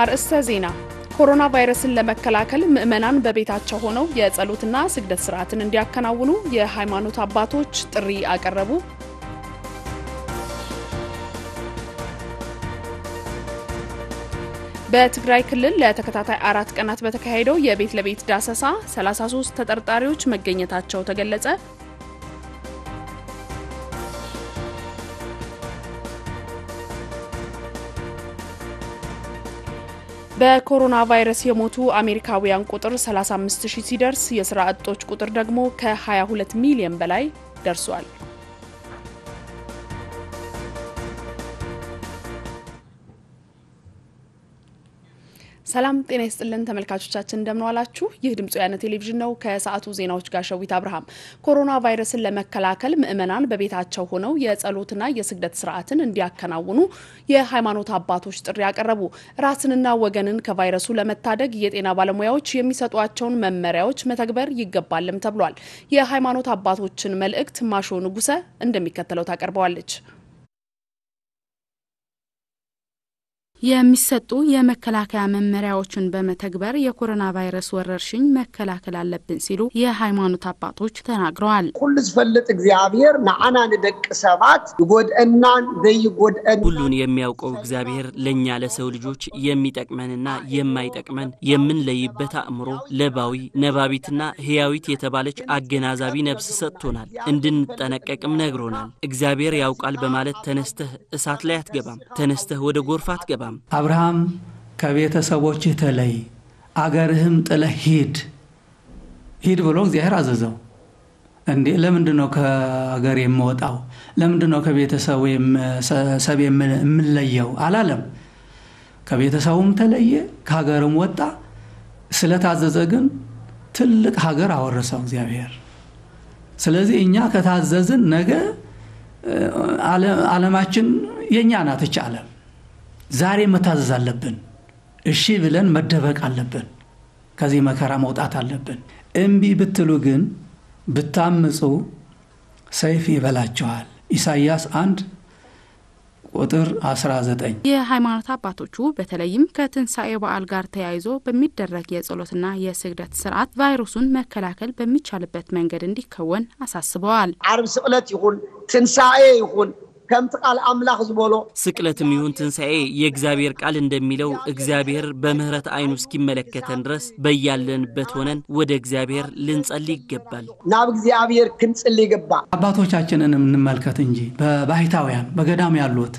አርእስተ ዜና ኮሮና ቫይረስን ለመከላከል ምዕመናን በቤታቸው ሆነው የጸሎትና ስግደት ስርዓትን እንዲያከናውኑ የሃይማኖት አባቶች ጥሪ አቀረቡ። በትግራይ ክልል ለተከታታይ አራት ቀናት በተካሄደው የቤት ለቤት ዳሰሳ 33 ተጠርጣሪዎች መገኘታቸው ተገለጸ። በኮሮና ቫይረስ የሞቱ አሜሪካውያን ቁጥር 35 ሺህ ሲደርስ የስራ አጦች ቁጥር ደግሞ ከ22 ሚሊዮን በላይ ደርሷል። ሰላም ጤና ይስጥልን ተመልካቾቻችን፣ እንደምንዋላችሁ። ይህ ድምጽ ወያነ ቴሌቪዥን ነው። ከሰዓቱ ዜናዎች ጋር ሸዊት አብርሃም። ኮሮና ቫይረስን ለመከላከል ምዕመናን በቤታቸው ሆነው የጸሎትና የስግደት ስርዓትን እንዲያከናውኑ የሃይማኖት አባቶች ጥሪ ያቀረቡ። ራስንና ወገንን ከቫይረሱ ለመታደግ የጤና ባለሙያዎች የሚሰጧቸውን መመሪያዎች መተግበር ይገባልም ተብሏል። የሃይማኖት አባቶችን መልእክት ማሾ ንጉሰ እንደሚከተለው ታቀርበዋለች። የሚሰጡ የመከላከያ መመሪያዎችን በመተግበር የኮሮና ቫይረስ ወረርሽኝ መከላከል አለብን ሲሉ የሃይማኖት አባቶች ተናግረዋል። ኩሉ ዝፈልጥ እግዚአብሔር ንዓና ንደቂ ሰባት ይጎድአናን ዘይጎድአን ሁሉን የሚያውቀው እግዚአብሔር ለእኛ ለሰው ልጆች የሚጠቅመንና የማይጠቅመን የምንለይበት አእምሮ፣ ለባዊ ነባቢትና ሕያዊት የተባለች አገናዛቢ ነፍስ ሰጥቶናል። እንድንጠነቀቅም ነግሮናል። እግዚአብሔር ያውቃል በማለት ተነስተህ እሳት ላይ አትገባም፣ ተነስተህ ወደ ጎርፍ አትገባም። አብርሃም ከቤተሰቦችህ ተለይ፣ አገርህም ጥለህ ሂድ ሂድ ብሎ እግዚአብሔር አዘዘው። እንዴ ለምንድን ነው ከአገር የምወጣው? ለምንድን ነው ከቤተሰብ የምለየው አላለም። ከቤተሰቡም ተለየ፣ ከሀገርም ወጣ። ስለታዘዘ ግን ትልቅ ሀገር አወረሰው እግዚአብሔር። ስለዚህ እኛ ከታዘዝን ነገ ዓለማችን የእኛ ናት እች ዓለም ዛሬ መታዘዝ አለብን። እሺ ብለን መደበቅ አለብን። ከዚህ መከራ መውጣት አለብን። እምቢ ብትሉ ግን ብታምፁ ሰይፍ ይበላችኋል። ኢሳይያስ 1 ቁጥር 19። የሃይማኖት አባቶቹ በተለይም ከትንሣኤ በዓል ጋር ተያይዞ በሚደረግ የጸሎትና የስግደት ስርዓት ቫይረሱን መከላከል በሚቻልበት መንገድ እንዲከወን አሳስበዋል። ዓርብ ስቅለት ይኹን ትንሣኤ ይኹን ከምቲ ቃል አምላኽ ዝበሎ ስቅለትም ይሁን ትንሣኤ የእግዚአብሔር ቃል እንደሚለው እግዚአብሔር በምሕረት ዓይኑ እስኪመለከተን ድረስ በያለንበት ሆነን ወደ እግዚአብሔር ልንጸልይ ይገባል። ናብ እግዚአብሔር ክንጽሊ ይግባእ። አባቶቻችንን እንመልከት እንጂ በባሕታውያን በገዳም ያሉት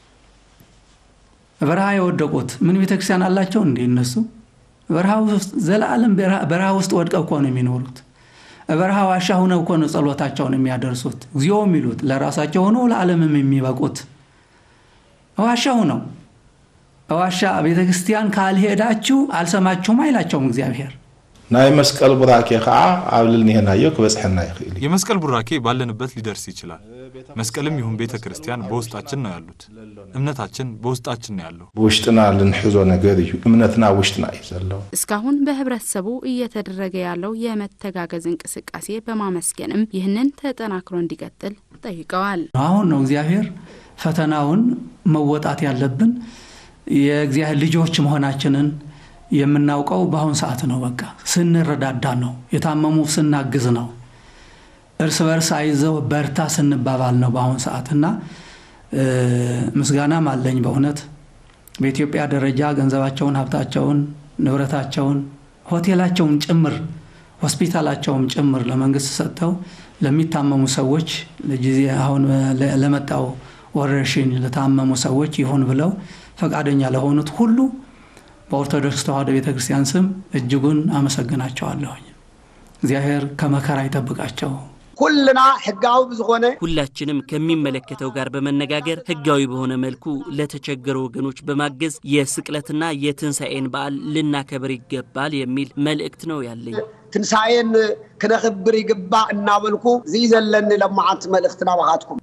በረሃ የወደቁት ምን ቤተ ክርስቲያን አላቸው እንዴ? እነሱ በረሃ ውስጥ ዘላለም በረሃ ውስጥ ወድቀው እኮ ነው የሚኖሩት። በረሃ ዋሻ ሁነው እኮ ነው ጸሎታቸውን የሚያደርሱት። እግዚኦ የሚሉት ለራሳቸው ሆነው ለዓለምም የሚበቁት ዋሻ ሁነው። ዋሻ ቤተ ክርስቲያን ካልሄዳችሁ አልሰማችሁም አይላቸውም እግዚአብሔር። ናይ መስቀል ቡራኬ ከዓ ኣብ ልልኒሄናዮ ክበፅሐና ይኽእል እዩ የመስቀል ቡራኬ ባለንበት ሊደርስ ይችላል። መስቀልም ይሁን ቤተ ክርስቲያን በውስጣችን ነው ያሉት። እምነታችን በውስጣችን ነው ያለው። ብውሽጥና ልንሕዞ ነገር እዩ እምነትና ውሽጥና እዩ ዘለዎ እስካሁን በህብረተሰቡ እየተደረገ ያለው የመተጋገዝ እንቅስቃሴ በማመስገንም ይህንን ተጠናክሮ እንዲቀጥል ጠይቀዋል። አሁን ነው እግዚአብሔር ፈተናውን መወጣት ያለብን የእግዚአብሔር ልጆች መሆናችንን የምናውቀው በአሁን ሰዓት ነው። በቃ ስንረዳዳ ነው። የታመሙ ስናግዝ ነው። እርስ በርስ አይዘው በርታ ስንባባል ነው በአሁን ሰዓት እና ምስጋናም አለኝ በእውነት በኢትዮጵያ ደረጃ ገንዘባቸውን፣ ሀብታቸውን፣ ንብረታቸውን፣ ሆቴላቸውን ጭምር ሆስፒታላቸውም ጭምር ለመንግስት ሰጥተው ለሚታመሙ ሰዎች ለጊዜ አሁን ለመጣው ወረርሽኝ ለታመሙ ሰዎች ይሁን ብለው ፈቃደኛ ለሆኑት ሁሉ በኦርቶዶክስ ተዋሕዶ ቤተ ክርስቲያን ስም እጅጉን አመሰግናቸዋለሁኝ። እግዚአብሔር ከመከራ ይጠብቃቸው። ኩልና ሕጋዊ ብዝኾነ ሁላችንም ከሚመለከተው ጋር በመነጋገር ሕጋዊ በሆነ መልኩ ለተቸገሩ ወገኖች በማገዝ የስቅለትና የትንሣኤን በዓል ልናከብር ይገባል የሚል መልእክት ነው ያለኝ። ትንሣኤን ክነኽብር ይግባእ እናበልኩ እዚ ዘለኒ ለማዓንቲ መልእኽቲ ናባኻትኩም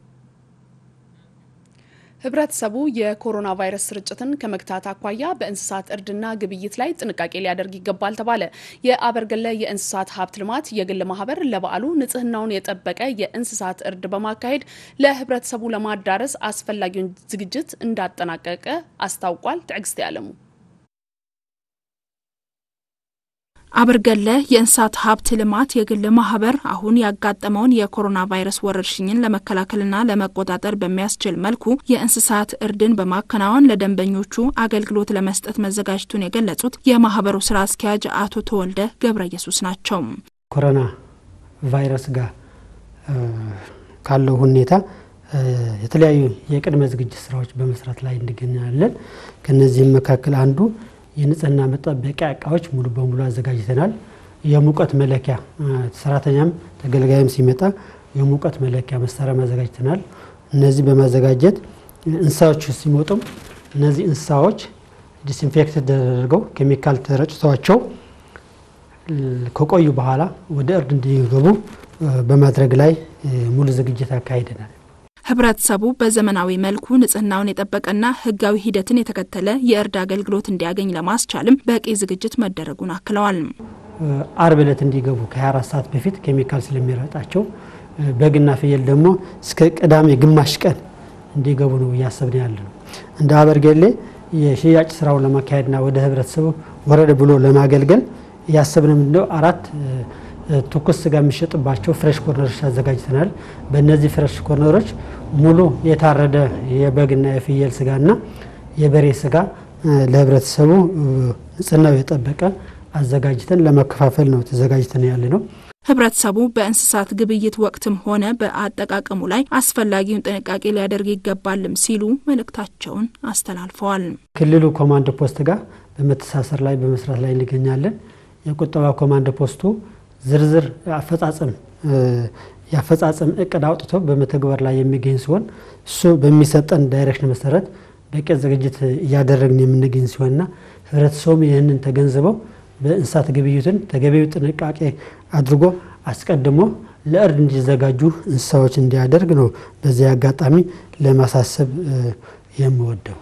ህብረተሰቡ የኮሮና ቫይረስ ስርጭትን ከመግታት አኳያ በእንስሳት እርድና ግብይት ላይ ጥንቃቄ ሊያደርግ ይገባል ተባለ። የአበርገለ የእንስሳት ሀብት ልማት የግል ማህበር ለበዓሉ ንጽህናውን የጠበቀ የእንስሳት እርድ በማካሄድ ለህብረተሰቡ ለማዳረስ አስፈላጊውን ዝግጅት እንዳጠናቀቀ አስታውቋል። ትዕግስት ያለሙ አብርገለ የእንስሳት ሀብት ልማት የግል ማህበር አሁን ያጋጠመውን የኮሮና ቫይረስ ወረርሽኝን ለመከላከልና ለመቆጣጠር በሚያስችል መልኩ የእንስሳት እርድን በማከናወን ለደንበኞቹ አገልግሎት ለመስጠት መዘጋጀቱን የገለጹት የማህበሩ ስራ አስኪያጅ አቶ ተወልደ ገብረ ኢየሱስ ናቸው። ኮሮና ቫይረስ ጋር ካለው ሁኔታ የተለያዩ የቅድመ ዝግጅት ስራዎች በመስራት ላይ እንገኛለን። ከነዚህም መካከል አንዱ የንጽህና መጠበቂያ እቃዎች ሙሉ በሙሉ አዘጋጅተናል። የሙቀት መለኪያ ሰራተኛም ተገልጋይም ሲመጣ የሙቀት መለኪያ መሳሪያ ማዘጋጅተናል። እነዚህ በማዘጋጀት እንስሳዎች ሲመጡም እነዚህ እንስሳዎች ዲስኢንፌክት ተደርገው ኬሚካል ተረጭተዋቸው ከቆዩ በኋላ ወደ እርድ እንዲገቡ በማድረግ ላይ ሙሉ ዝግጅት አካሂደናል። ህብረተሰቡ በዘመናዊ መልኩ ንጽህናውን የጠበቀና ህጋዊ ሂደትን የተከተለ የእርድ አገልግሎት እንዲያገኝ ለማስቻልም በቂ ዝግጅት መደረጉን አክለዋል። አርብ ዕለት እንዲገቡ ከ24 ሰዓት በፊት ኬሚካል ስለሚረጣቸው በግና ፍየል ደግሞ እስከ ቅዳሜ ግማሽ ቀን እንዲገቡ ነው እያሰብን ያለ ነው። እንደ አበርገሌ የሽያጭ ስራውን ለማካሄድና ወደ ህብረተሰቡ ወረደ ብሎ ለማገልገል እያሰብን ምንድነው አራት ትኩስ ስጋ የሚሸጥባቸው ፍሬሽ ኮርነሮች አዘጋጅተናል። በእነዚህ ፍሬሽ ኮርነሮች ሙሉ የታረደ የበግና የፍየል ስጋና የበሬ ስጋ ለህብረተሰቡ ንጽህናው የጠበቀ አዘጋጅተን ለመከፋፈል ነው ተዘጋጅተን ያለ ነው። ህብረተሰቡ በእንስሳት ግብይት ወቅትም ሆነ በአጠቃቀሙ ላይ አስፈላጊውን ጥንቃቄ ሊያደርግ ይገባልም ሲሉ መልእክታቸውን አስተላልፈዋል። ክልሉ ኮማንድ ፖስት ጋር በመተሳሰር ላይ በመስራት ላይ እንገኛለን። የቁጠባ ኮማንድ ፖስቱ ዝርዝር አፈጻጸም የአፈጻጸም እቅድ አውጥቶ በመተግበር ላይ የሚገኝ ሲሆን እሱ በሚሰጠን ዳይሬክሽን መሰረት በቂ ዝግጅት እያደረግን የምንገኝ ሲሆንና ህብረተሰቡም ይህንን ተገንዝበው በእንስሳት ግብይቱን ተገቢው ጥንቃቄ አድርጎ አስቀድሞ ለእርድ እንዲዘጋጁ እንስሳዎች እንዲያደርግ ነው በዚህ አጋጣሚ ለማሳሰብ የምወደው።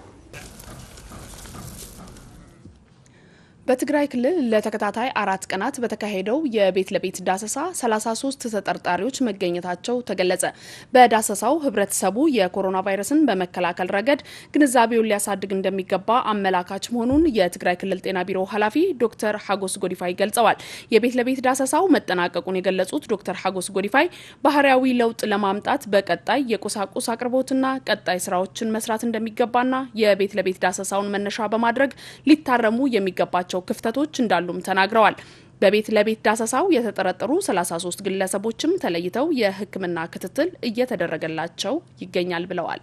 በትግራይ ክልል ለተከታታይ አራት ቀናት በተካሄደው የቤት ለቤት ዳሰሳ 33 ተጠርጣሪዎች መገኘታቸው ተገለጸ። በዳሰሳው ህብረተሰቡ የኮሮና ቫይረስን በመከላከል ረገድ ግንዛቤውን ሊያሳድግ እንደሚገባ አመላካች መሆኑን የትግራይ ክልል ጤና ቢሮ ኃላፊ ዶክተር ሀጎስ ጎዲፋይ ገልጸዋል። የቤት ለቤት ዳሰሳው መጠናቀቁን የገለጹት ዶክተር ሀጎስ ጎዲፋይ ባህሪያዊ ለውጥ ለማምጣት በቀጣይ የቁሳቁስ አቅርቦትና ቀጣይ ስራዎችን መስራት እንደሚገባና የቤት ለቤት ዳሰሳውን መነሻ በማድረግ ሊታረሙ የሚገባቸው ክፍተቶች እንዳሉም ተናግረዋል። በቤት ለቤት ዳሰሳው የተጠረጠሩ 33 ግለሰቦችም ተለይተው የሕክምና ክትትል እየተደረገላቸው ይገኛል ብለዋል።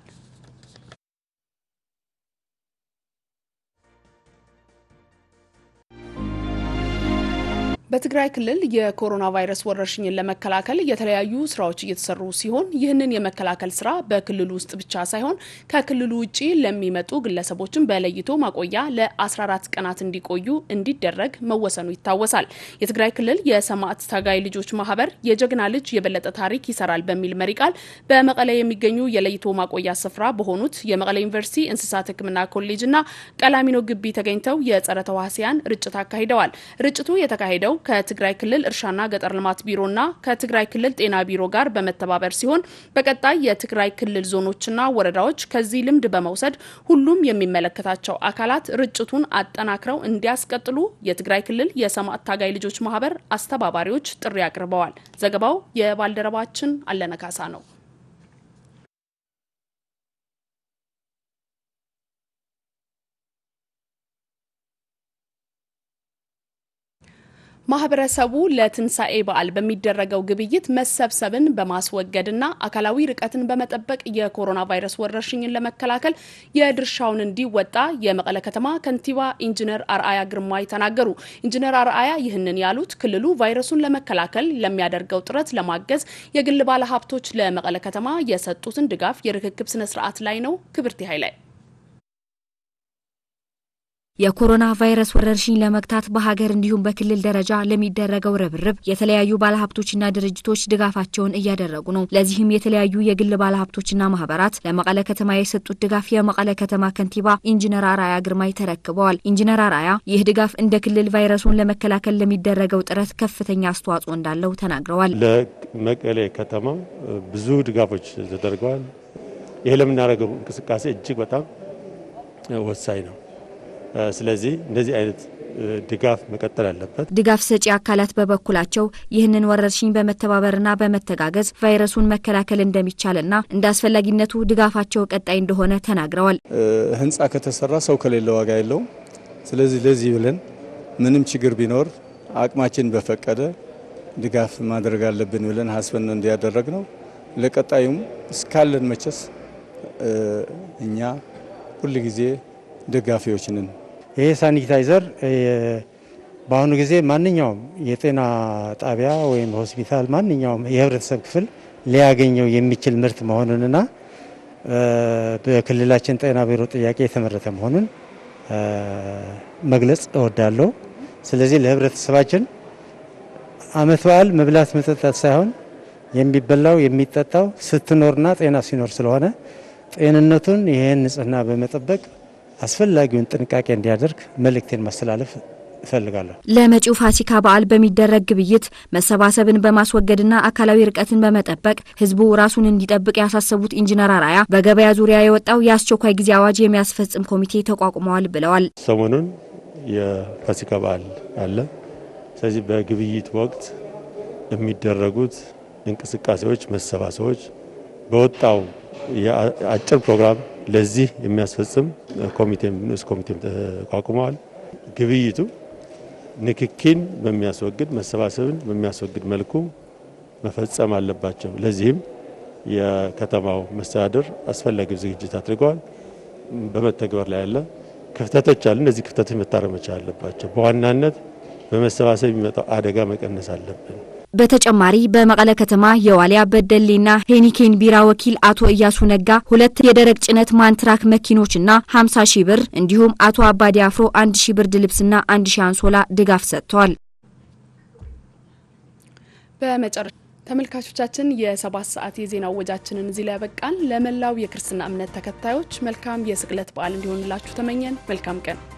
በትግራይ ክልል የኮሮና ቫይረስ ወረርሽኝን ለመከላከል የተለያዩ ስራዎች እየተሰሩ ሲሆን ይህንን የመከላከል ስራ በክልሉ ውስጥ ብቻ ሳይሆን ከክልሉ ውጭ ለሚመጡ ግለሰቦችን በለይቶ ማቆያ ለ14 ቀናት እንዲቆዩ እንዲደረግ መወሰኑ ይታወሳል። የትግራይ ክልል የሰማዕት ታጋይ ልጆች ማህበር የጀግና ልጅ የበለጠ ታሪክ ይሰራል በሚል መሪ ቃል በመቀለ የሚገኙ የለይቶ ማቆያ ስፍራ በሆኑት የመቀለ ዩኒቨርሲቲ እንስሳት ሕክምና ኮሌጅና ቀላሚኖ ግቢ ተገኝተው የጸረ ተዋሲያን ርጭት አካሂደዋል። ርጭቱ የተካሄደው ከትግራይ ክልል እርሻና ገጠር ልማት ቢሮና ከትግራይ ክልል ጤና ቢሮ ጋር በመተባበር ሲሆን በቀጣይ የትግራይ ክልል ዞኖችና ወረዳዎች ከዚህ ልምድ በመውሰድ ሁሉም የሚመለከታቸው አካላት ርጭቱን አጠናክረው እንዲያስቀጥሉ የትግራይ ክልል የሰማዕት ታጋይ ልጆች ማህበር አስተባባሪዎች ጥሪ አቅርበዋል። ዘገባው የባልደረባችን አለነካሳ ነው። ማህበረሰቡ ለትንሣኤ በዓል በሚደረገው ግብይት መሰብሰብን በማስወገድና አካላዊ ርቀትን በመጠበቅ የኮሮና ቫይረስ ወረርሽኝን ለመከላከል የድርሻውን እንዲወጣ የመቀለ ከተማ ከንቲባ ኢንጂነር አርአያ ግርማይ ተናገሩ። ኢንጂነር አርአያ ይህንን ያሉት ክልሉ ቫይረሱን ለመከላከል ለሚያደርገው ጥረት ለማገዝ የግል ባለሀብቶች ለመቀለ ከተማ የሰጡትን ድጋፍ የርክክብ ስነስርዓት ላይ ነው። ክብርት ኃይላይ የኮሮና ቫይረስ ወረርሽኝ ለመግታት በሀገር እንዲሁም በክልል ደረጃ ለሚደረገው ርብርብ የተለያዩ ባለሀብቶችና ድርጅቶች ድጋፋቸውን እያደረጉ ነው። ለዚህም የተለያዩ የግል ባለሀብቶችና ማህበራት ለመቀለ ከተማ የሰጡት ድጋፍ የመቀለ ከተማ ከንቲባ ኢንጂነር አርአያ ግርማይ ተረክበዋል። ኢንጂነር አርአያ ይህ ድጋፍ እንደ ክልል ቫይረሱን ለመከላከል ለሚደረገው ጥረት ከፍተኛ አስተዋጽኦ እንዳለው ተናግረዋል። ለመቀሌ ከተማ ብዙ ድጋፎች ተደርገዋል። ይህ ለምናደርገው እንቅስቃሴ እጅግ በጣም ወሳኝ ነው። ስለዚህ እንደዚህ አይነት ድጋፍ መቀጠል አለበት። ድጋፍ ሰጪ አካላት በበኩላቸው ይህንን ወረርሽኝ በመተባበርና በመተጋገዝ ቫይረሱን መከላከል እንደሚቻልና እንደ አስፈላጊነቱ ድጋፋቸው ቀጣይ እንደሆነ ተናግረዋል። ህንፃ ከተሰራ ሰው ከሌለ ዋጋ የለውም። ስለዚህ ለዚህ ብለን ምንም ችግር ቢኖር አቅማችን በፈቀደ ድጋፍ ማድረግ አለብን ብለን ሀስበን እንዲያደረግ ነው። ለቀጣዩም እስካለን መቸስ እኛ ሁል ጊዜ ደጋፊዎች ነን። ይሄ ሳኒታይዘር በአሁኑ ጊዜ ማንኛውም የጤና ጣቢያ ወይም ሆስፒታል ማንኛውም የህብረተሰብ ክፍል ሊያገኘው የሚችል ምርት መሆኑንና በክልላችን ጤና ቢሮ ጥያቄ የተመረተ መሆኑን መግለጽ እወዳለሁ። ስለዚህ ለህብረተሰባችን አመት በዓል መብላት መጠጣት ሳይሆን የሚበላው የሚጠጣው ስትኖርና ጤና ሲኖር ስለሆነ ጤንነቱን ይህን ንጽህና በመጠበቅ አስፈላጊውን ጥንቃቄ እንዲያደርግ መልእክቴን ማስተላለፍ እፈልጋለሁ። ለመጪው ፋሲካ በዓል በሚደረግ ግብይት መሰባሰብን በማስወገድና አካላዊ ርቀትን በመጠበቅ ህዝቡ ራሱን እንዲጠብቅ ያሳሰቡት ኢንጂነር አራያ በገበያ ዙሪያ የወጣው የአስቸኳይ ጊዜ አዋጅ የሚያስፈጽም ኮሚቴ ተቋቁመዋል ብለዋል። ሰሞኑን የፋሲካ በዓል አለ። ስለዚህ በግብይት ወቅት የሚደረጉት እንቅስቃሴዎች፣ መሰባሰቦች በወጣው የአጭር ፕሮግራም ለዚህ የሚያስፈጽም ኮሚቴም ንዑስ ኮሚቴም ተቋቁመዋል። ግብይቱ ንክኪን በሚያስወግድ መሰባሰብን በሚያስወግድ መልኩ መፈጸም አለባቸው። ለዚህም የከተማው መስተዳድር አስፈላጊው ዝግጅት አድርገዋል። በመተግበር ላይ ያለ ክፍተቶች አሉ። እነዚህ ክፍተቶች መታረም መቻል አለባቸው። በዋናነት በመሰባሰብ የሚመጣው አደጋ መቀነስ አለብን። በተጨማሪ በመቀለ ከተማ የዋሊያ በደሌና ሄኒኬን ቢራ ወኪል አቶ እያሱ ነጋ ሁለት የደረቅ ጭነት ማንትራክ መኪኖችና 50 ሺህ ብር እንዲሁም አቶ አባዲ አፍሮ አንድ ሺህ ብርድ ልብስና አንድ ሺህ አንሶላ ድጋፍ ሰጥተዋል። በመጨረሻ ተመልካቾቻችን የሰባት ሰዓት የዜና ወጃችንን እዚህ ላይ ያበቃን። ለመላው የክርስትና እምነት ተከታዮች መልካም የስቅለት በዓል እንዲሆንላችሁ ተመኘን። መልካም ቀን